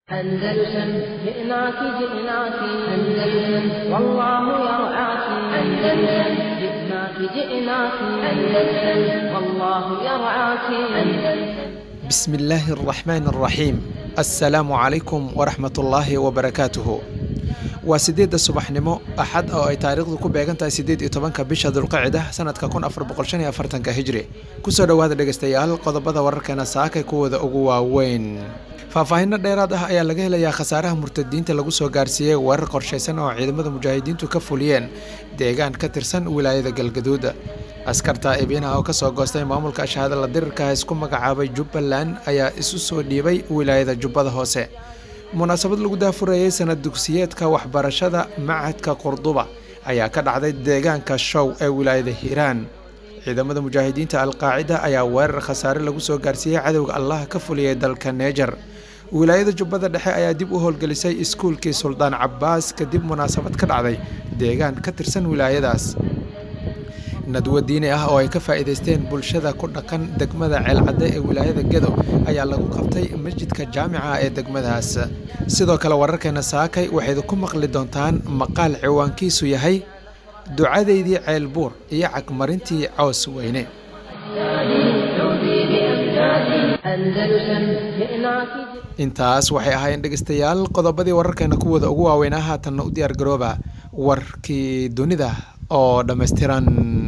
أندلسن جئناك جئناك أندلسن والله يرعاك أندلسن جئناك جئناك أندلسن والله يرعاك أندلسن بسم الله الرحمن الرحيم السلام عليكم ورحمة الله وبركاته waa sideedda subaxnimo axad oo ay taariikhdu ku beegan tahay siddeed iyo tobanka bisha dulqacida sanadka kun afar boqol shan iyo afartanka hijri kusoo dhowaada dhegeystayaal qodobada wararkeena saakay kuwooda ugu waaweyn faahfaahinno dheeraad ah ayaa laga helayaa khasaaraha murtadiinta lagu soo gaarsiiyey weerar qorshaysan oo ciidamada mujaahidiintu ka fuliyeen deegaan ka tirsan wilaayada galgaduud askarta ebiinaha oo kasoo goostay maamulka shahaada la dirirka isku magacaabay jubbaland ayaa isu soo dhiibay wilaayada jubbada hoose munaasabad lagu daafurayey sanad dugsiyeedka waxbarashada macadka qurduba ayaa ka dhacday deegaanka show ee wilaayada hiiraan ciidamada mujaahidiinta alqaacida ayaa weerar khasaare lagu soo gaarsiiyey cadowga allah ka fuliyey dalka neejar wilaayada jubbada dhexe ayaa dib u howlgelisay iskuulkii suldaan cabbaas kadib munaasabad ka dhacday deegaan ka tirsan wilaayadaas nadwo diini ah oo ay ka faa'iidaysteen bulshada ku dhaqan degmada ceelcadde ee wilaayada gedo ayaa lagu qabtay masjidka jaamica ee degmadaas sidoo kale wararkeena saakay waxayd ku maqli doontaan maqaal ciwaankiisu yahay ducadeydii ceelbuur iyo cagmarintii coos weyne intaas waxay ahaayeen dhegeystayaal qodobadii wararkeena kuwooda ugu waaweynaa haatanna u diyaar garooba warkii dunida oo dhammaystiran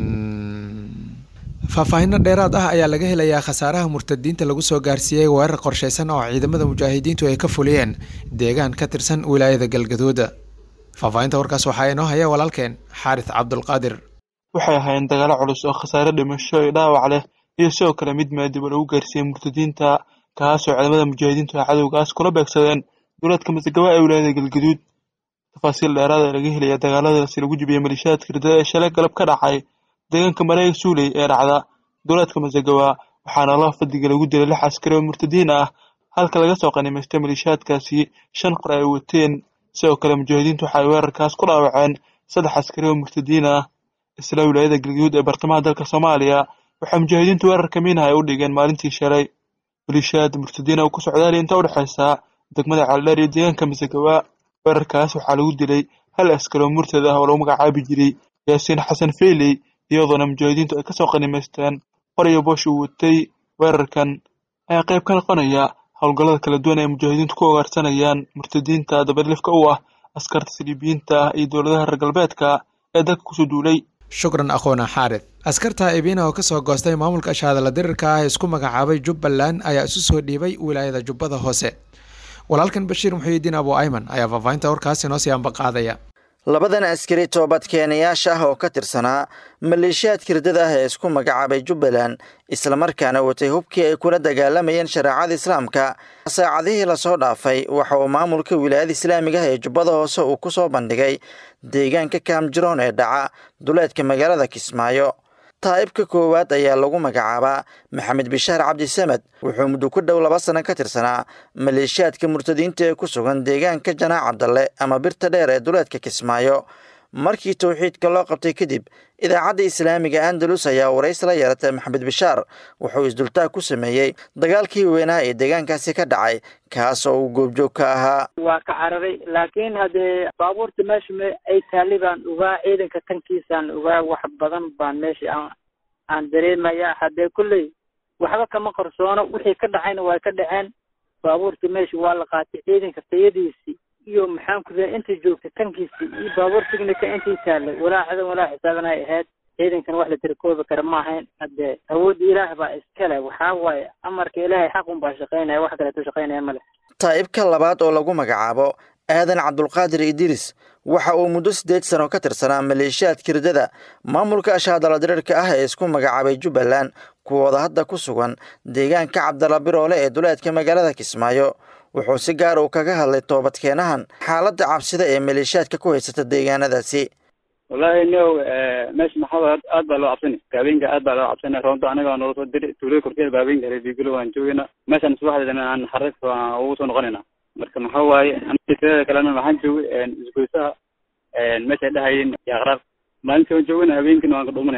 faahfaahinno dheeraad ah ayaa laga helayaa khasaaraha murtadiinta lagu soo gaarsiiyey weerar qorshaysan oo ciidamada mujaahidiintu ay ka fuliyeen deegaan ka tirsan wilaayada galgaduud faahfaahinta warkaas waxaa inoo haya walaalkeen xaaris cabdulqaadir waxay ahaayeen dagaalo culus oo khasaare dhimasho iyo dhaawac leh iyo sidoo kale mid maadiba lagu gaarsiiyey murtadiinta kaasoo ciidamada mujaahidiintu ay cadowgaas kula beegsadeen duleedka masagaba ee wilaayada galgaduud tafaasiil dheeraad ee laga helaya dagaaladaasi lagu jibiyey malishaadka ridada ee shalay galab ka dhacay deegaanka mareega suuley ee dhacda duleedka masagawa waxaana laba fadiga lagu dilay lix askari oo murtadiin ah halka laga soo qanimaystay malishaadkaasi shan qor ay wateen sidoo kale mujaahidiintu waxa ay weerarkaas ku dhaawaceen saddex askari oo murtadiin ah isla wilaayada galgaduud ee bartamaha dalka soomaaliya waxaa mujaahidiintu weerarka miinaha ay u dhigeen maalintii shalay malishaad murtadiin oo ku socdaali inta udhexaysa degmada ceeldheer iyo deegaanka masagawa weerarkaas waxaa lagu dilay hal askari oo murtad ah oo lagu magacaabi jiray yaasiin xasan feyley iyadoona mujaahidiintu ay kasoo qanimaysteen qor iyo boosh uu watay weerarkan ayaa qayb ka noqonaya howlgallada kala duwan ee mujaahidiintu ku ogaarsanayaan murtadiinta dabadlifka u ah askarta siliibiyiinta ah iyo dowladaha reer galbeedka ee dalka kusoo duulay shukran akhoona xaarid askarta ebiina oo kasoo goostay maamulka shahaadala dirirka ah isku magacaabay jubbaland ayaa isu soo dhiibay wilaayada jubbada hoose walaalkan bashiir muxuudiin abu ayman ayaa faahfaahinta warkaas inoo sii ambaqaadaya labadan askari toobadkeenayaasha ah oo ka tirsanaa maleeshiyaadka ridada ah ee isku magacaabay jubbaland islamarkaana watay hubkii ay kula dagaalamayeen shareecada islaamka saacadihii lasoo dhaafay waxa uu maamulka wilaayada islaamiga ah ee jubbada hoose uu ku soo bandhigay deegaanka kaamjiroon ee dhaca duleedka magaalada kismaayo taa'ibka koowaad ayaa lagu magacaabaa maxamed bishaar cabdisamed wuxuu muddo ku dhow laba sano ka tirsanaa maleeshiyaadka murtadiinta ee ku sugan deegaanka janaac cabdalle ama birta dheer ee duleedka kismaayo markii towxiidka loo qabtay kadib idaacadda islaamiga andalus ayaa warays la yeeratay maxamed bishaar wuxuu isdultaag ku sameeyey dagaalkii weynaa ee deegaankaasi ka dhacay kaas oo uu goobjoog ka ahaa waa ka cararay laakiin haddee baabuurta meesha m ay taali baan ogaa ciidanka tankiisaan ogaa wax badan baan meesha aan aan dareemaya haddee kulley waxba kama qarsoono wixii ka dhacayna waa ka dhaceen baabuurta meesha waa la qaatay ciidanka tayadiisii iyo maxaan ku raa intay joogtay tankiisii iyo baabuur tignika intay taalay walaa cadan walaa xisaaban ay ahayd ciidankan wax la tirikoobi kara ma ahayn haddee awoodda ilaah baa iskale waxaa waaye amarka ilaahay xaq un baa shaqaynaya wax kaleeto shaqaynaya male taa'ibka labaad oo lagu magacaabo aadan cabdulqaadir idris waxa uu muddo siddeed sano ka tirsanaa maleeshiyaadka ridada maamulka ashaadala diriirka ah ee isku magacaabay jubbaland kuwooda hadda ku sugan deegaanka cabdalla biroole ee duleedka magaalada kismaayo wuxuu si gaar uu kaga hadlay toobadkeenahan xaaladda cabsida ee maleeshiyaadka ku haysata deegaanadaasi wallaahi niow meesha maxamed aad baa loo cabsani habeenka aad baa loo cabsana roonto anaga noola soo diri tuulada korkeeda ba habeenka reebigalo waan joogayna meeshaan subaxdeedana aan xarig ugu soo noqonayna marka maxaa waaye anaga kalena waxaan joogay isgoysaha meeshay dhahayeen aqraar maalintii waan joogayna habeenkina waan ka dhumanayna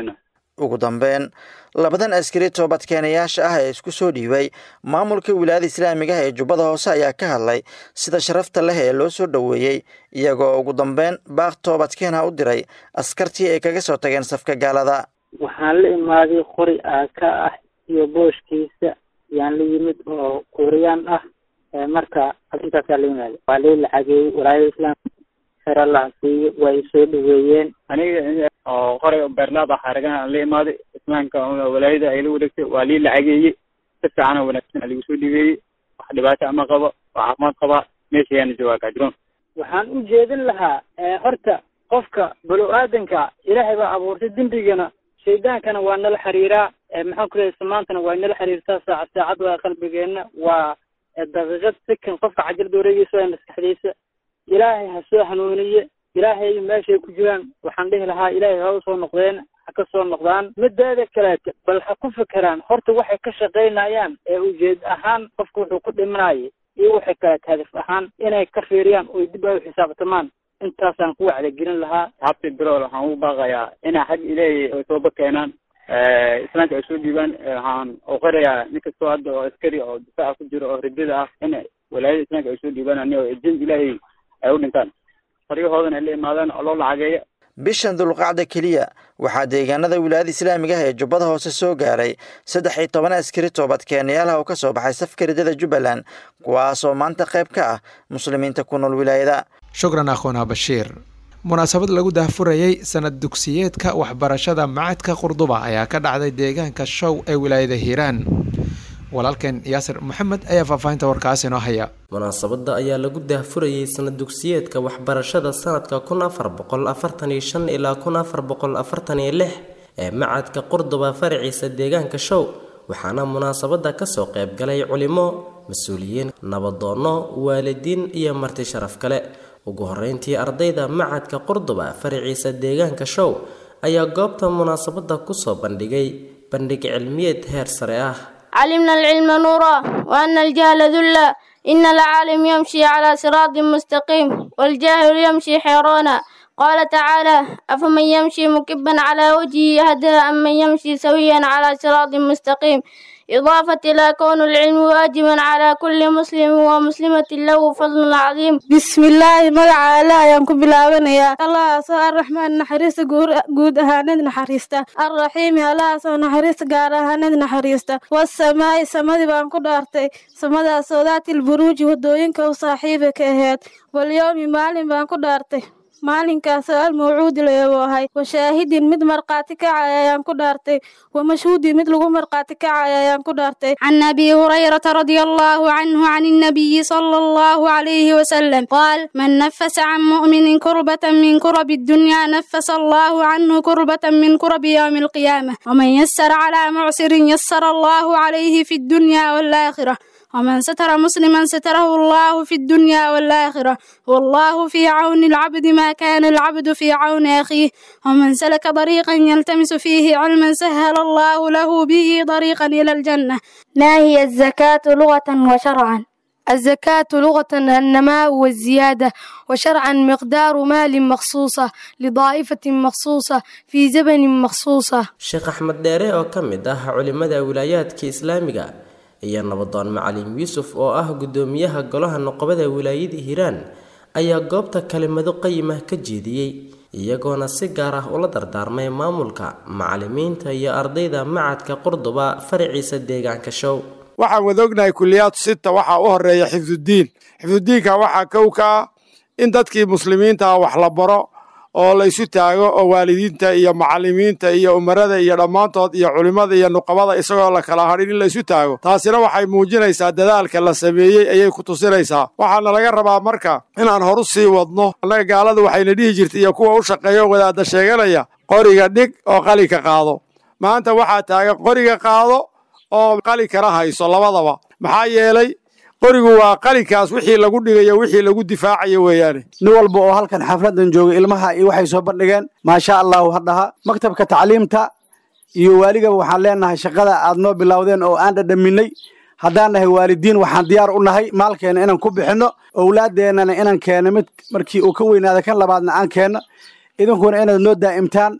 ugu dambeyn labadan askari toobadkeenayaasha ah ee isku soo dhiibay maamulka wilaayada islaamiga ah ee jubbada hoose ayaa ka hadlay sida sharafta leh ee loo soo dhoweeyey iyagoo ugu dambeyn baaq toobadkeena u diray askartii ay kaga soo tageen safka gaalada waxaan la imaaday qori aaka ah iyo booshkiisa yaan la yimid oo kuuriyaan ah marka arrintaasaa la yimaada waa lii lacageeyey walaayada islaamka xer allah siiyo waa i soo dhaweeyeen aniga oo qoray beerlaad ah xaragan aan la imaaday islaamka walaayada ay la wareegtay waa lii lacageeyey si fiican oo wanaagsan lagu soo dhibeeyey wax dhibaato ama qabo waa caafimaad qabaa meesha ayaana joogaa kaajiroon waxaan u jeedin lahaa horta qofka balo aadanka ilaahay baa abuurtay dembigana shaydaankana waa nala xiriiraa maxaan ku lehay samaantana waa nala xiriirtaa saacad saacad waa qalbigeenna waa daqiiqad sikan qofka cajalada wareegeysa waa maskaxdiisa ilaahay ha soo hanuuniye ilaahay meeshay ku jiraan waxaan dhihi lahaa ilaahay ha usoo noqdeen ha ka soo noqdaan mideeda kaleete bal ha ku fekeraan horta waxay ka shaqaynayaan ee ujeed ahaan qofka wuxuu ku dhimanaya iyo waxay kaleete hadaf ahaan inay ka fiiriyaan oy dib ay u xisaabtamaan intaasaan ku wacdigelin lahaa habti birool waxaan ugu baaqayaa inay xag ilaahay ay tooba keenaan islaamka ay soo dhiibaan waxaan uqirayaa nin kastoo hadda oo askari oo difaaca ku jiro oo ridada ah in walaayada islaamka ay soo dhiibaan ani oo ejin ilaahay ay u dhintaan faryahoodana ay la imaadaan oo loo lacageeya bishan dulqacda keliya waxaa deegaanada wilaayada islaamiga ah ee jubbada hoose soo gaaray saddex iyo toban askari toobadkeenayaalaha oo ka soo baxay safka ridada jubbaland kuwaasoo maanta qayb ka ah muslimiinta ku nool wilaayada shukran akhuuna bashiir munaasabad lagu daahfurayey sanad dugsiyeedka waxbarashada macadka qurduba ayaa ka dhacday deegaanka show ee wilaayada hiiraan walaalkeen yaasir maxamed ayaa faahfaahinta warkaas inoo haya munaasabada ayaa lagu daahfurayey sanad dugsiyeedka waxbarashada sanadka kun afar boqol afartan iyo shan ilaa kun afar boqol afartan iyo lix ee macadka qurduba faraciisa deegaanka show waxaana munaasabada kasoo qayb galay culimo mas-uuliyiin nabadoonno waalidiin iyo marti sharaf kale ugu horeyntii ardayda macadka qurduba faraciisa deegaanka show ayaa goobta munaasabada kusoo bandhigay bandhig cilmiyeed heer sare ah علمنا العلم نورا وأن الجهل ذلا إن العالم يمشي على صراط مستقيم والجاهل يمشي حيرانا قال تعالى أفمن يمشي مكبا على وجهه يهدى أم من يمشي سويا على صراط مستقيم إضافة إلى كون العلم واجبا على كل مسلم ومسلمة له فضل عظيم بسم الله مقع الله ينكو بلاوانيا الله سو الرحمن نحريس قود أهاند نحريستا الرحيم الله سو نحريس قار أهاند نحريستا والسماء سمد بانكو دارتي سمد سودات البروج ودوينك وصاحبك أهاد واليوم مالين بانكو دارتي maalinkaas almawcuudi layaboahay washaahidin mid markhaati kacay ayaan ku dhaartay wamashhuudin mid lagu markhaati kacay ayaan ku dhaartay عن أبي هريرة رضي الله عنه عن النبي صلى الله عليه وسلم قال من نفس عن مؤمن كربة من كرب الدنيا نفس الله عنه كربة من كرب يوم القيامة ومن يسر على معسر يسر الله عليه في الدنيا والآخرة ومن ستر مسلما ستره الله في الدنيا والآخرة والله في عون العبد ما كان العبد في عون أخيه ومن سلك طريقا يلتمس فيه علما سهل الله له به طريقا إلى الجنة ما هي الزكاة لغة وشرعا الزكاة لغة النماء والزيادة وشرعا مقدار مال مخصوصة لضائفة مخصوصة في زمن مخصوصة sheekh axmed dheere oo ka mid ah culimada wilaayaadka islaamiga iyo nabadoon macalin yuusuf oo ah guddoomiyaha golaha noqobada wilaayada hiiraan ayaa goobta kelimado qayimah ka jeediyey iyagoona si gaar ah ula dardaarmay maamulka macalimiinta iyo ardayda macadka qurduba faraciisa deegaanka show waxaan wada ognahay kuliyaad sita waxaa u horeeya xifdudiin xifdudiinka waxaa kow ka ah in dadkii muslimiinta ah wax la baro oo la isu taago oo waalidiinta iyo macalimiinta iyo umarada iyo dhammaantood iyo culimmada iyo nuqabada isagoo la kala hadhin in la isu taago taasina waxay muujinaysaa dadaalka la sameeyey ayay ku tusinaysaa waxaana laga rabaa marka inaan horu sii wadno annaga gaaladu waxayna dhihi jirtay iyo kuwa u shaqeeya oo wadaadda sheeganaya qoriga dhig oo qalinka qaado maanta waxaa taagan qoriga qaado oo qalinkana hayso labadaba maxaa yeelay qorigu waa qalinkaas wixii lagu dhigayo wixii lagu difaacayo weeyaane nin walba oo halkan xafladan jooga ilmaha iyo waxay soo bandhigeen maasha allahu hadhaha maktabka tacliimta iyo waaligaba waxaan leenahay shaqada aad noo bilowdeen oo aan dhadhaminay haddaan nahay waalidiin waxaan diyaar u nahay maalkeena inaan ku bixinno owlaadeennana inaan keenno mid markii uu ka weynaada kan labaadna aan keenno idinkuna inaad noo daa'imtaan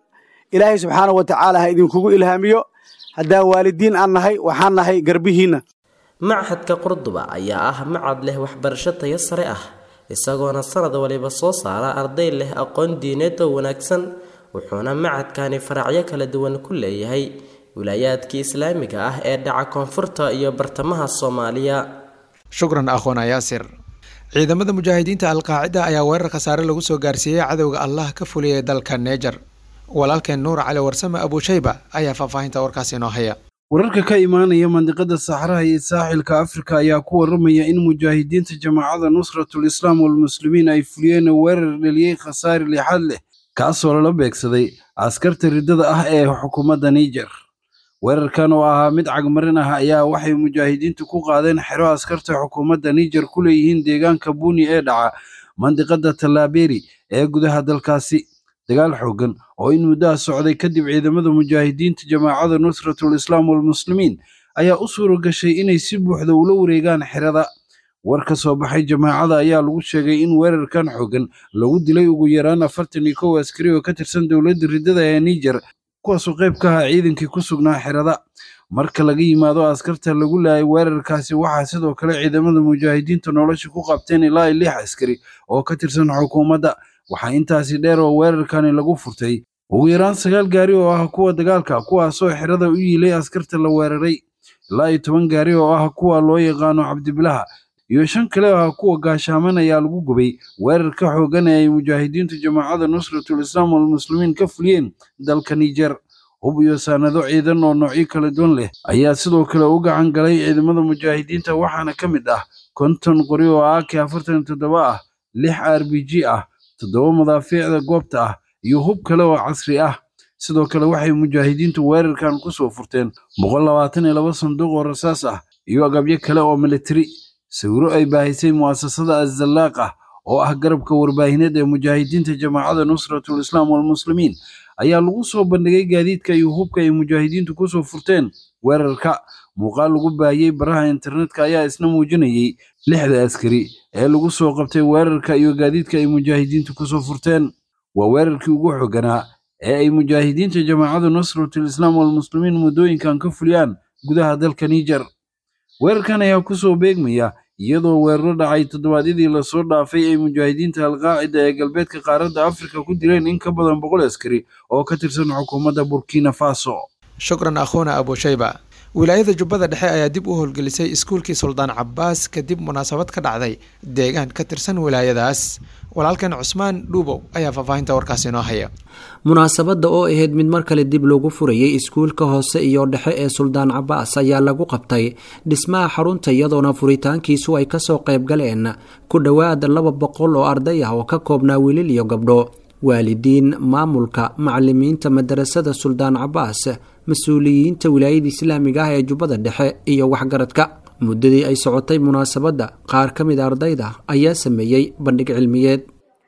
ilaahay subxaana wa tacaala ha idinkugu ilhaamiyo haddaan waalidiin aan nahay waxaan nahay garbihiinna machadka qurduba ayaa ah macad leh waxbarasho tayo sare ah isagoona sanad waliba soo saara arday leh aqoon diineed oo wanaagsan wuxuuna macadkani faracyo kala duwan ku leeyahay wilaayaadkii islaamiga ah ee dhaca koonfurta iyo bartamaha soomaaliya shukran akhoona yaasir ciidamada mujaahidiinta alqaacida ayaa weerar khasaare lagu soo gaarsiiyey cadowga allah ka fuliyay dalka neejar walaalkeen nuur cali warsame abuushayba ayaa faahfaahinta warkaasi inoo haya wararka ka imaanaya mandiqada saxraha iyo saaxilka afrika ayaa ku waramaya in mujaahidiinta jamaacada nusratul islaam walmuslimiin ay fuliyeen weerar dheliyey khasaare lixaad leh kaasoo lala beegsaday askarta riddada ah ee xukuumadda niger weerarkan oo ahaa mid cagmarin ah ayaa waxay mujaahidiintu ku qaadeen xero askarta xukuumadda niger ku leeyihiin deegaanka buuni ee dhaca mandiqada tallaaberi ee gudaha dalkaasi dagaal xooggan oo in muddaha socday kadib ciidamada mujaahidiinta jamaacada nusratul islaam walmuslimiin ayaa u suura gashay inay si buuxda ula wareegaan xerada war ka soo baxay jamaacada ayaa lagu sheegay in weerarkan xooggan lagu dilay ugu yaraan afartan iyo kow askari oo ka tirsan dowladda riddada ee niger kuwaasoo qayb ka ahaa ciidankii ku sugnaa xerada marka laga yimaado askarta lagu laayay weerarkaasi waxaa sidoo kale ciidamada mujaahidiinta nolosha ku qabteen ilaa iyo lix askari oo ka tirsan xukuumadda waxaa intaasi dheer oo weerarkani lagu furtay ugu yaraan sagaal gaari oo ah kuwa dagaalka kuwaasoo xerada u yiilay askarta la weeraray ilaa iyo toban gaari oo ah kuwa loo yaqaano cabdibilaha iyo shan kale oo ah kuwa gaashaaman ayaa lagu gubay weerarka xooggan ee ay mujaahidiintu jamaacada nusratul islaam walmuslimiin ka fuliyeen dalka niger hub iyo saanado ciidan oo noocyo kala duwan leh ayaa sidoo kale u gacan galay ciidamada mujaahidiinta waxaana ka mid ah konton qori oo ak afartan toddoba ah lix r b g ah toddoba madaafiicda goobta ah iyo hub kale oo casri ah sidoo kale waxay mujaahidiintu weerarkan ku soo furteen boqol labaatan iyo laba sanduuq oo rasaas ah iyo agabyo kale oo militari sawiro ay baahisay mu'asasada azzallaaq ah oo ah garabka warbaahineed ee mujaahidiinta jamaacada nusratul islaam walmuslimiin ayaa lagu soo bandhigay gaadiidka iyo hubka ay mujaahidiintu kusoo furteen weerarka muuqaal lagu baahiyey baraha internetka ayaa isna muujinayey lixda askari ee lagu soo qabtay weerarka iyo gaadiidka ay mujaahidiintu kusoo furteen waa weerarkii ugu xooganaa ee ay mujaahidiinta jamaacada nusratul islaam walmuslimiin muddooyinkan ka fuliyaan gudaha dalka niger weerarkan ayaa kusoo beegmaya iyadoo weeraro dhacay toddobaadyadii lasoo dhaafay ay mujaahidiinta alqaacida ee galbeedka qaaradda afrika ku dileen in ka badan boqol askari oo ka tirsan xukuumadda burkina faso shukran akhuuna abuushayba wilaayada jubbada dhexe ayaa dib u howlgelisay iskuulkii suldaan cabaas kadib munaasabad ka dhacday deegaan ka tirsan wilaayadaas walaalkan cusmaan dhuubow ayaa faahfaahinta warkaasi inoo haya munaasabadda oo ahayd mid mar kale dib loogu furayay iskuulka hoose iyo dhexe ee suldaan cabaas ayaa lagu qabtay dhismaha xarunta iyadoona furitaankiisu ay kasoo qayb galeen ku dhowaad laba boqol oo arday ah oo ka koobnaa wiilil iyo gabdho waalidiin maamulka macalimiinta madarasada suldaan cabaas mas-uuliyiinta wilaayada islaamiga ah ee jubbada dhexe iyo waxgaradka muddadii ay socotay munaasabadda qaar ka mid ardayda ayaa sameeyey bandhig cilmiyeed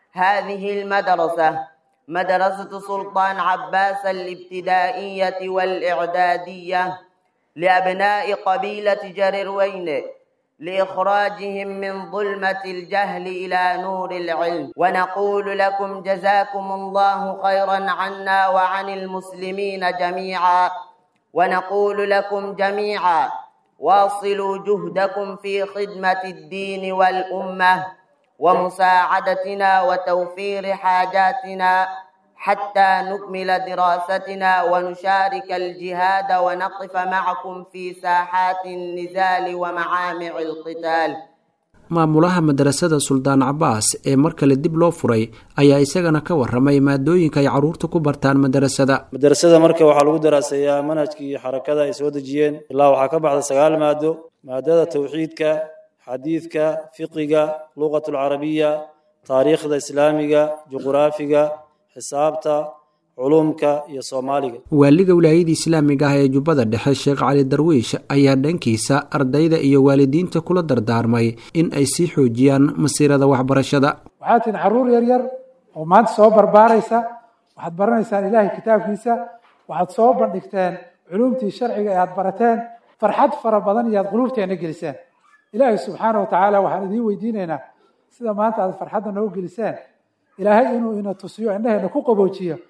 هذه المدرسة مدرسة سلطان عباس الابتدائية والإعدادية لأبناء قبيلة جريروين لإخراجهم من ظلمة الجهل إلى نور العلم ونقول لكم جزاكم الله خيرا عنا وعن المسلمين جميعا ونقول لكم جميعا واصلوا جهدكم في خدمة الدين والأمة ومساعدتنا وتوفير حاجاتنا حتى نكمل دراستنا ونشارك الجهاد ونقف معكم في ساحات النزال ومعامع القتال maamulaha madarasada suldaan cabaas ee mar kale dib loo furay ayaa isagana ka waramay maadooyinka ay caruurta ku bartaan madarasada madarasada marka waxaa lagu daraaseeyaa manhajkii xarakada ay soo dejiyeen ilaa waxaa ka baxda sagaal maado maadada tawxiidka xadiidka fiqiga luqat alcarabiya taariikhda islaamiga juquraafiga xisaabta culumka iyo soomaaliga waaliga wilaayada islaamiga ah ee jubbada dhexe sheekh cali darwiish ayaa dhankiisa ardayda iyo waalidiinta kula dardaarmay in ay sii xoojiyaan masiirada waxbarashada waxaad tihin carruur yar yar oo maanta soo barbaaraysa waxaad baranaysaan ilaahay kitaabkiisa waxaad soo bandhigteen culumtii sharciga ee aad barateen farxad fara badan iyo aad quluubteenna geliseen ilaahay subxaana wa tacaala waxaan idiin weydiinaynaa sida maanta aad farxadda noo geliseen ilaahay inuu ina tusiyo indhaheenna ku qaboojiyo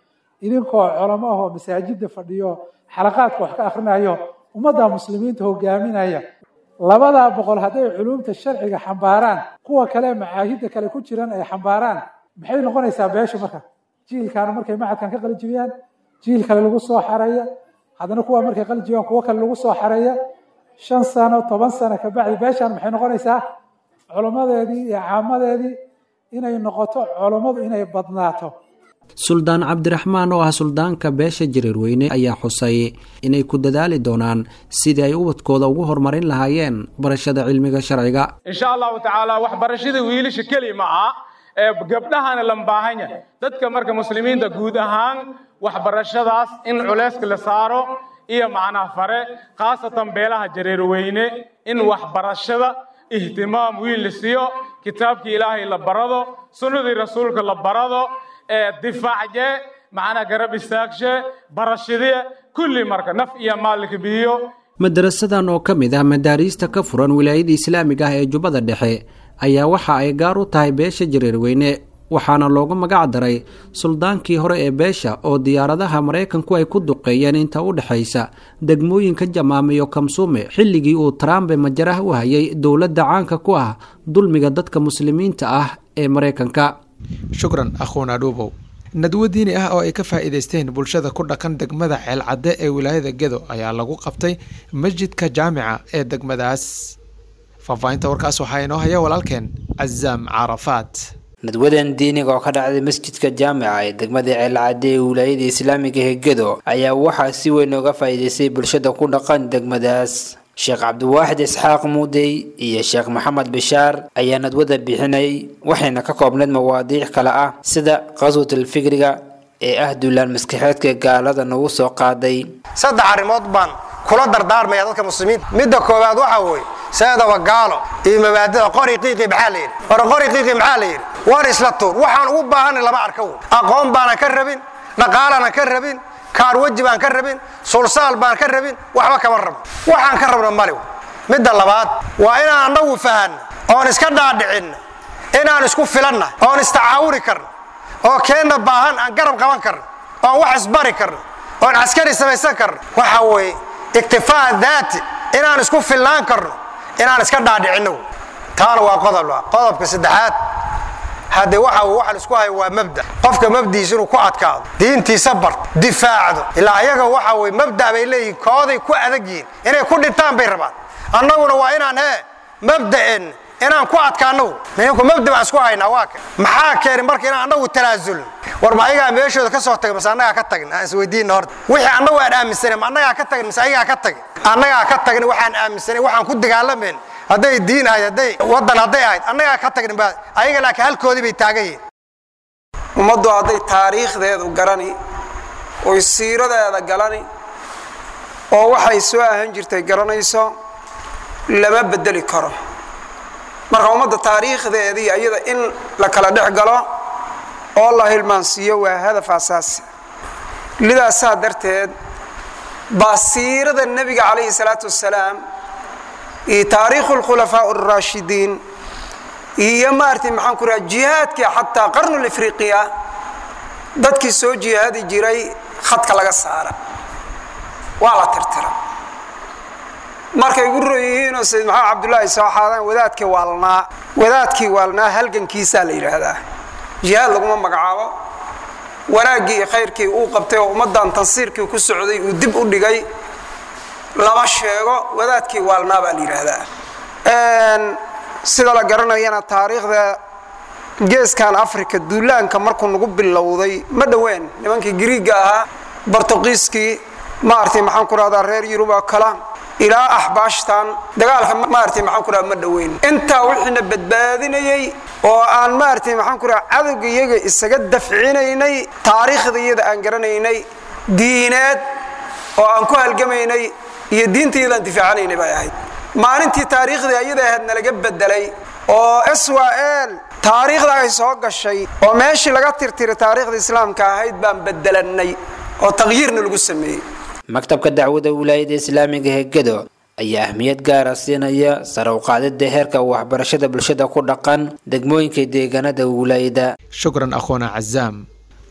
idinkoo culamo ah oo masaajidda fadhiyo xalaqaadka wax ka akhrinayo ummadda muslimiinta hogaaminaya labadaa boqol hadday culuumta sharciga xambaaraan kuwa kale macaahidda kale ku jiran ay xambaaraan maxay noqonaysaa beesha marka jiilkaana markay macadkan ka qalijibiyaan jiil kale lagu soo xareeya haddana kuwa markay qalijibiyaan kuwo kale lagu soo xareeya shan sano toban sano kabacdi beeshaan maxay noqonaysaa culummadeedii iyo caamadeedii inay noqoto culummadu inay badnaato suldaan cabdiraxmaan oo ah suldaanka beesha jareerweyne ayaa xusay inay ku dadaali doonaan sidii ay ubadkooda ugu horumarin lahaayeen barashada cilmiga sharciga insha allahu tacaala waxbarashada wiilasha keli ma aha ee gabdhahana la baahan yahay dadka marka muslimiinta guud ahaan waxbarashadaas in culeyska la saaro iyo macnaha fare khaasatan beelaha jareerweyne in waxbarashada ihtimaam wiil la siiyo kitaabkii ilaahay la barado sunnadii rasuulka la barado difaacje macnaa garab istaagshe barashadee kulli marka naf iyo maalka biyo madarasadan oo ka mid ah madaariista ka furan wilaayada islaamiga ah ee jubbada dhexe ayaa waxa ay gaar u tahay beesha jareerweyne waxaana loogu magac daray suldaankii hore ee beesha oo diyaaradaha maraykanku ay ku duqeeyeen inta u dhexaysa degmooyinka jamaame iyo kamsuume xilligii uu trumpe majaraha u hayay dowladda caanka ku ah dulmiga dadka muslimiinta ah ee maraykanka shukran akhuuna dhuubow nadwo diini ah oo ay ka faa'iidaysteen bulshada ku dhaqan degmada ceelcadde ee wilaayada gedo ayaa lagu qabtay masjidka jaamica ee degmadaas faahfaahinta warkaas waxaa inoo haya walaalkeen cazaam carafaat nadwadan diiniga oo ka dhacday masjidka jaamica ee degmada ceelcadde ee wilaayada islaamiga ee gedo ayaa waxaa si weyn ooga faa'iidaystay bulshada ku dhaqan degmadaas sheekh cabdiwaaxid isxaaq muudey iyo sheekh maxamed bishaar ayaa nadwada bixinayay waxayna ka koobnayd mawaadiic kale ah sida qaswatul fikriga ee ah duulaan maskaxeedka gaalada nagu soo qaaday saddex arrimood baan kula dardaarmaya dadka muslimiinta midda koowaad waxaa weeye seedaba gaalo iyo mabaadida qori qiiqi maxaa la yidhi hore qori qiiqi maxaa la yidhi war isla tuur waxaan ugu baahanay lama arka wey aqoon baanan ka rabin dhaqaalaanan ka rabin kaar weji baan ka rabin sulsaal baan ka rabin waxba kama rabo waxaan ka rabna mali midda labaad waa inaan annagu fahanno oon iska dhaadhicinno inaan isku filanna oon istacaawuri karno oo keenna baahan aan garab qaban karno oon wax isbari karno oon caskari samaysan karno waxa weeye iktifaa daati inaan isku filnaan karno inaan iska dhaadhicinno taana waa qodob qodobka saddexaad haddee waxa waxa isku hayo waa mabda qofka mabdiisa inuu ku adkaado diintiisa barto difaacdo ilaa ayaga waxa weye mabda bay leeyihiin kooday ku adag yihiin inay ku dhintaan bay rabaan annaguna waa inaan hee mabda'en inaan ku adkaano minku mabda baan isku haynaa waa ka maxaa keenay marka inaan annagu tanaasulno war ma ayagaa meeshooda ka soo tagay mase annagaa ka tagin aan isweydiinna horta wixii annagu aan aaminsanay ma annagaa ka tagin mise ayagaa ka tagin annagaa ka tagin waxaan aaminsanay waxaan ku dagaalamayn hadday diin ahayd hadday waddan hadday ahayd annagaa ka tagnin baa ayaga laakiin halkoodii bay taagan yihiin ummaddu hadday taariikhdeedu garani oy siiradeeda galani oo waxay soo ahan jirtay garanayso lama bedeli karo marka ummadda taariikhdeedii ayada in la kala dhex galo oo la hilmaansiiyo waa hadaf asaasi lidaasaa darteed baa siirada nebiga calayhi salaatu wasalaam iyo taariikhu lkhulafaa araashidiin iyo maartay maxaan ku raha jihaadkii xataa qarnul ifriqiya dadkii soo jihaadi jiray khadka laga saara waa la tirtira markay ugu ron yihiinoo sayid maxamed cabdullaahi soo xaadaan wadaadkii waalnaa wadaadkii waalnaa halgankiisaa la yidhaahdaa jihaad laguma magacaabo wanaaggii iyo khayrkii uu qabtay oo ummaddan tansiirkii ku socday uu dib u dhigay lama sheego wadaadkii waalnaa baa la yidhaahdaa sida la garanayana taariikhda geeskan africa duulaanka markuu nagu bilowday ma dhoween nimankii griiga ahaa bortuqiiskii maartay maxaan ku rahdaa reer yurub oo kale ilaa axbaashtan dagaalka maartay maxaan ku raha ma dhoweyn intaa wixiina badbaadinayey oo aan maartay maxaan ku raha cadowga iyaga isaga dafcinaynay taariikhda iyada aan garanaynay diineed oo aan ku halgamaynay iyo diinta iyadaan difaacanaynay bay ahayd maalintii taariikhdii ayada ahayd nalaga bedelay oo swal taariikhda ay soo gashay oo meeshii laga tirtiray taariikhda islaamka ahayd baan bedelanay oo taqyiirna lagu sameeyey maktabka dacwada wilaayada islaamiga ee gedo ayaa ahmiyad gaara siinaya sare u qaadida heerka waxbarashada bulshada ku dhaqan degmooyinka deegaanada wilaayada shukran akhuuna cazaam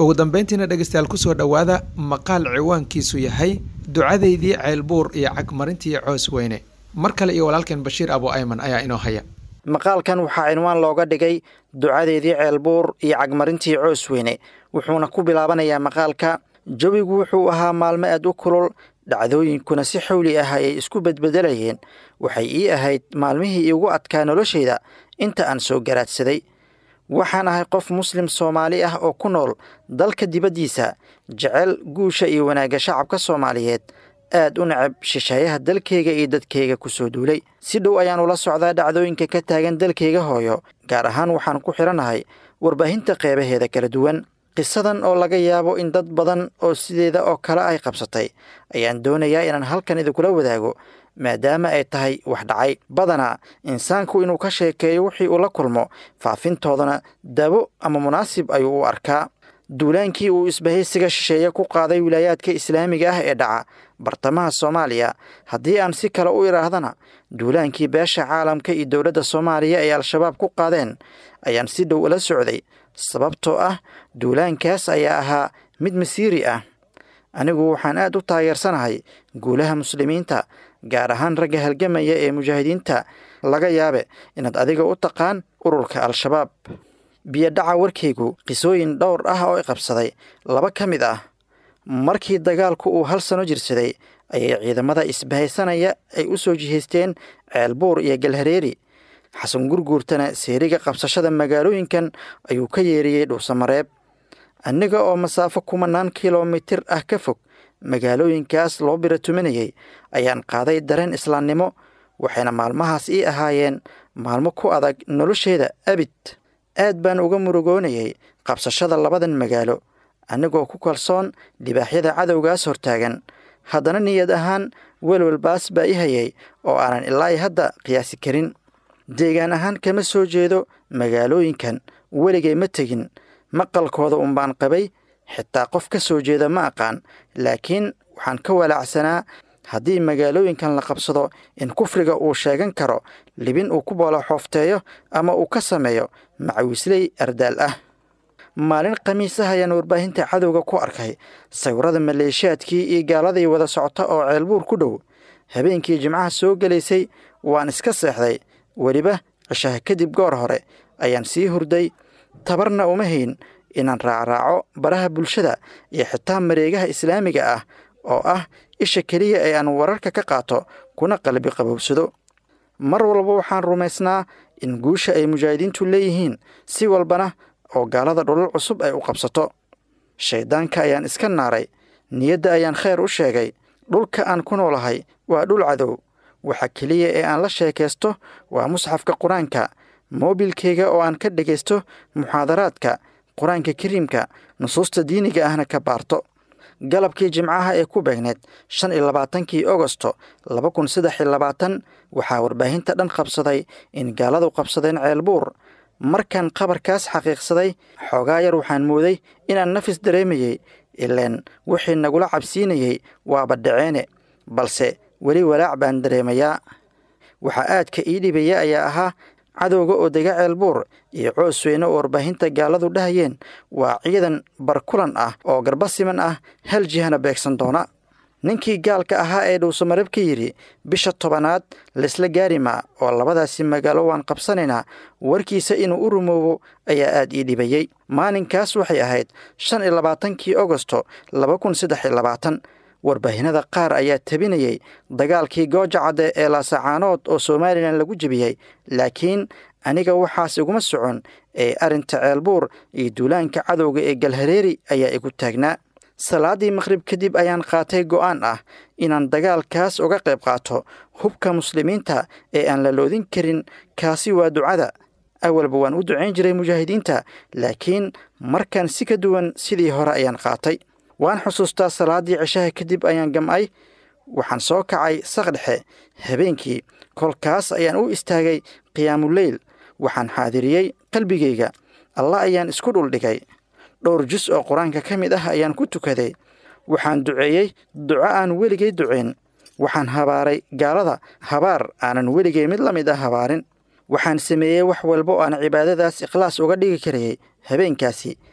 ugu dambeyntiina dhegeystayaal kusoo dhowaada maqaal ciwaankiisu yahay ducadeydii ceelbuur iyo cagmarintii coos weyne mar kale iyo walaalkeen bashiir abu ayman ayaa inoo haya maqaalkan waxaa cinwaan looga dhigay ducadeedii ceelbuur iyo cagmarintii coos weyne wuxuuna ku bilaabanayaa maqaalka jawigu wuxuu ahaa maalmo aad u kulul dhacdooyinkuna si xawli ah ayay isku bedbedelayeen waxay ii ahayd maalmihii iigu adkaa noloshayda inta aan soo garaadsaday waxaan ahay qof muslim soomaali ah oo ku nool dalka dibaddiisa jecel guusha iyo wanaagga shacabka soomaaliyeed aad u necab shisheeyaha dalkayga iyo dadkayga ku soo duulay si dhow ayaan ula socdaa dhacdooyinka ka taagan dalkayga hooyo gaar ahaan waxaan ku xidhannahay warbaahinta qeybaheeda kala duwan qisadan oo laga yaabo in dad badan oo sideeda oo kale ay qabsatay ayaan doonayaa inaan halkan idinkula wadaago maadaama ay tahay wax dhacay badanaa insaanku inuu ka sheekeeyo wixii uu la kulmo faafintoodana dabo ama munaasib ayuu u arkaa duulaankii uu isbahaysiga shisheeye ku qaaday wilaayaadka islaamiga ah ee dhaca bartamaha soomaaliya haddii aan si kale u idhaahdana duulaankii beesha caalamka iyo dowladda soomaaliya ay al-shabaab ku qaadeen ayaan si dhow ula socday sababtoo ah duulaankaas ayaa ahaa mid masiiri ah anigu waxaan aad u taageersanahay guulaha muslimiinta gaar ahaan ragga halgamaya ee mujaahidiinta laga yaabe inaad adiga u taqaan ururka al-shabaab biyodhaca warkaygu qisooyin dhowr ah oo i qabsaday laba ka mid ah markii dagaalku uu hal sano jirsaday ayay ciidamada isbahaysanaya ay u soo jihaysteen ceelbuur iyo galhareeri xasan gurguurtana seeriga qabsashada magaalooyinkan ayuu ka yeeriyey dhuusamareeb aniga oo masaafo kumanaan kilomitir ah ka fog magaalooyinkaas loo biratuminayay ayaan qaaday dareen islaamnimo waxayna maalmahaas ii ahaayeen maalmo ku adag nolosheeda abid aad baan uga murugoonayay qabsashada labadan magaalo anigoo ku kalsoon libaaxyada cadowgaas hortaagan haddana niyad ahaan welwelbaas baa i hayay oo aanan ilaa hadda qiyaasi karin deegaan ahaan kama soo jeedo magaalooyinkan weligay ma tegin maqalkooda unbaan qabay xitaa qof ka soo jeeda ma aqaan laakiin waxaan ka walaacsanaa haddii magaalooyinkan la qabsado in kufriga uu sheegan karo libin uu ku booloxoofteeyo ama uu ka sameeyo macawisley ardaal ah maalin khamiisah ayaan warbaahinta cadowga ku arkay sawirada maleeshiyaadkii iyo gaaladii wada socota oo ceelbuur ku dhow habeenkii jimcaha soo gelaysay waan iska seexday weliba cishaha kadib goor hore ayaan sii hurday tabarna uma hayn inaan raacraaco baraha bulshada iyo xitaa mareegaha islaamiga ah oo ah isha keliya ee aan wararka ka qaato kuna qalbi qabowsado mar walba waxaan rumaysnaa in guusha ay mujaahidiintu leeyihiin si walbana oo gaalada dhulal cusub ay u qabsato shayddaanka ayaan iska naaray niyadda ayaan khayr u sheegay dhulka aan ku noolahay waa dhul cadow waxa keliya ee aan la sheekaysto waa musxafka qur-aanka moobilkayga oo aan ka dhegaysto muxaadaraadka qur-aanka kariimka nusuusta diiniga ahna ka baarto galabkii jimcaha ee ku beegneed shan iyo labaatankii ogosto laba kun saddex iyo labaatan waxaa warbaahinta dhan qabsaday in gaaladu qabsadeen ceelbuur markaan qabarkaas xaqiiqsaday xoogaa yar waxaan mooday inaan nafis dareemayey ileen wixii nagula cabsiinayey waaba dhaceene balse weli walaac baan dareemayaa waxaa aadka ii dhibaya ayaa ahaa cadowga oo dega ceelbuur iyo coos weyne oo warbaahinta gaaladu dhahayeen waa ciidan barkulan ah oo garba siman ah hal jihana beegsan doona ninkii gaalka ahaa ee dhuusamareb ka yidhi bisha tobanaad laysla gaari maa oo labadaasi magaalo waan qabsanaynaa warkiisa inuu u rumoobo ayaa aad ii dhibayey maalinkaas waxay ahayd shan iyo labaatankii ogosto laba kun saddex iyo labaatan warbaahinada qaar ayaa tabinayey dagaalkii gooja cadde ee laasacaanood oo somalilan lagu jebiyey laakiin aniga waxaas iguma socon ee arrinta ceelbuur iyo duulaanka cadowga ee galhareeri ayaa igu taagnaa salaaddii maqhrib kadib ayaan qaatay go'aan ah inaan dagaalkaas uga qayb qaato hubka muslimiinta ee aan la loodin karin kaasi waa ducada awalba waan u ducayn jiray mujaahidiinta laakiin markan si ka duwan sidii hore ayaan qaatay waan xusuustaa salaaddii cishaha kadib ayaan gam'ay waxaan soo kacay saqdhexe habeenkii kolkaas ayaan u istaagay qiyaamuleyl waxaan xaadiriyey qalbigayga alla ayaan isku dhuldhigay dhowr jus oo qur-aanka ka mid ah ayaan ku tukaday waxaan duceeyey duco aan weligay duceyn waxaan habaaray gaalada habaar aanan weligay mid la mid ah habaarin waxaan sameeyey wax walba oo aan cibaadadaas ikhlaas uga dhigi karayay habeenkaasi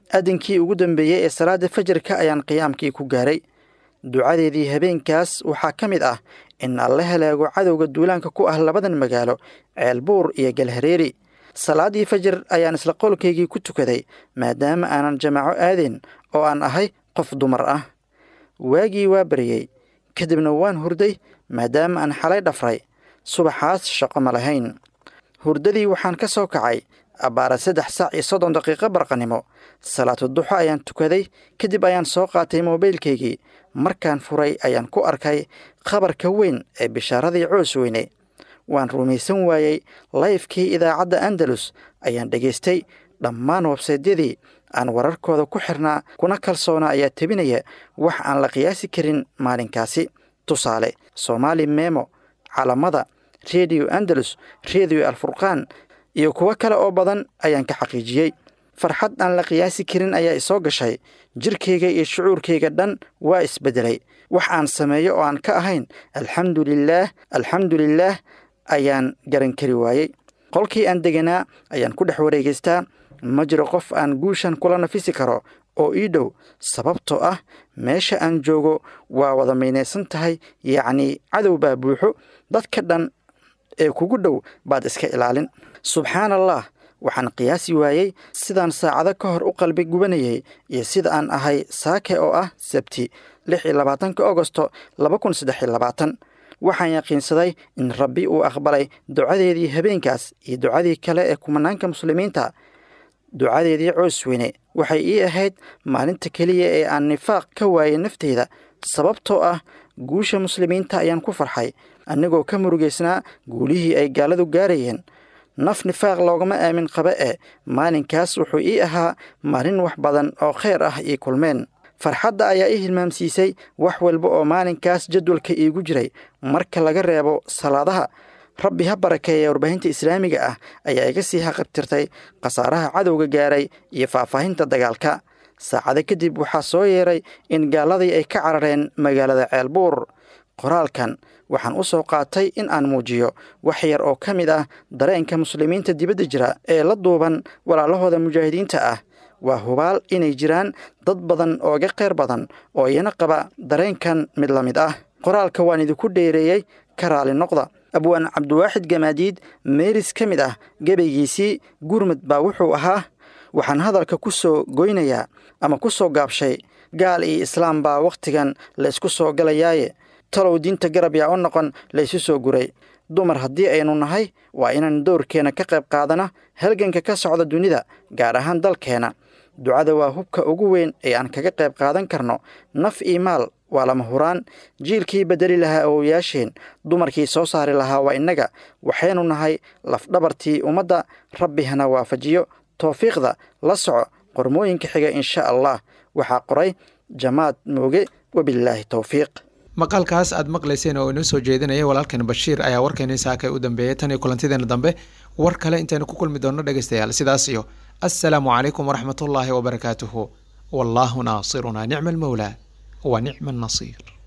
adinkii ugu dambeeyey ee salaada fajarka ayaan qiyaamkii ku gaaray ducadeedii habeenkaas waxaa ka mid ah in alla halaago cadowga duulaanka ku ah labadan magaalo ceelbuur iyo galhareeri salaadii fajar ayaan isla qolkaygii ku tukaday maadaama aanan jamaaco aadeen oo aan ahay qof dumar ah waagii waa baryey kadibna waan hurday maadaama aan xalay dhafray subaxaas shaqo ma lahayn hurdadii waxaan ka soo kacay abbaara saddex saac iyo soddon daqiiqo barqanimo salaatu duxo ayaan tukaday kadib ayaan soo qaatay moobaylkaygii markaan furay ayaan ku arkay khabarka weyn ee bishaaradii coos weyne waan rumaysan waayey layfkii idaacadda andalus ayaan dhegaystay dhammaan websaydyadii aan wararkooda ku xirnaa kuna kalsoona ayaa tebinaya wax aan la qiyaasi karin maalinkaasi tusaale soomaali memo calamada rediyo andalus rediyo alfurqaan iyo kuwo kale oo badan ayaan ka xaqiijiyey farxad aan la qiyaasi karin ayaa isoo gashay jirkayga iyo shucuurkayga dhan waa isbeddelay wax aan sameeyo oo aan ka ahayn alxamdu lilaah alxamdu lilaah ayaan garan kari waayey qolkii aan deganaa ayaan ku dhex wareegaystaa ma jiro qof aan guushan kula nafisi karo oo ii dhow sababtoo ah meesha aan joogo waa wada maynaysan tahay yacnii cadow baa buuxo dadka dhan ee kugu dhow baad iska ilaalin subxaan allah waxaan qiyaasi waayey sidaan saacado ka hor u qalbi gubanayay iyo sida aan ahay saake oo ah sabti lix iyo labaatanka agosto laba kun saddex iyo labaatan waxaan yaqiinsaday in rabbi uu aqbalay ducadeedii habeenkaas iyo ducadii kale ee kumanaanka muslimiinta ducadeedii coos weyne waxay ii ahayd maalinta keliya ee aan nifaaq ka waayay nafteyda sababtoo ah guusha muslimiinta ayaan ku farxay annagoo ka murugaysnaa guulihii ay gaaladu gaarayeen naf nifaaq loogama aamin qaba e maalinkaas wuxuu ii ahaa maalin wax badan oo kheyr ah ii kulmeen farxadda ayaa ii hilmaamsiisay wax walba oo maalinkaas jadwalka iigu jiray marka laga reebo salaadaha rabbi ha barakeeya warbaahinta islaamiga ah ayaa iga sii haqabtirtay khasaaraha cadowga gaaray iyo faahfaahinta dagaalka saacado kadib waxaa soo yeeray in gaaladii ay ka carareen magaalada ceelbuur qoraalkan waxaan u soo qaatay in aan muujiyo wax yar oo ka mid ah dareenka muslimiinta dibadda jira ee la duuban walaalahooda mujaahidiinta ah waa hubaal inay jiraan dad badan oo iga kheyr badan oo iyana qaba dareenkan mid la mid ah qoraalka waan idinku dheereeyey ka raali noqda abwaan cabdiwaaxid gamaadiid meeris ka mid ah gebaygiisii gurmud baa wuxuu ahaa waxaan hadalka ku soo goynayaa ama ku soo gaabshay gaal iyo islaam baa wakhtigan laysku soo galayaaye talow diinta garab yaa u noqon laysu soo guray dumar haddii aynu nahay waa inaan doorkeena ka qayb qaadana halganka ka socda dunida gaar ahaan dalkeena ducada waa hubka ugu weyn ee aan kaga qayb qaadan karno naf iyo maal waa lama huraan jiilkii bedeli lahaa awowayaasheen dumarkii soo saari lahaa waa innaga waxaynu nahay lafdhabartii ummadda rabbi hana waafajiyo towfiiqda la soco qormooyinka xiga insha allah waxaa qoray jamaad mooge wabilaahi towfiiq maqaalkaas aad maqlayseen oo inoo soo jeedinaya walaalkan bashiir ayaa warkeeni saaka u dambeeyay tan iyo kulantideena dambe war kale intaynu ku kulmi doonno dhegaystayaal sidaas iyo assalaamu calaykum waraxmatullaahi wabarakaatuhu wallaahu naasirunaa nicma almawlaa wa nicma annasiir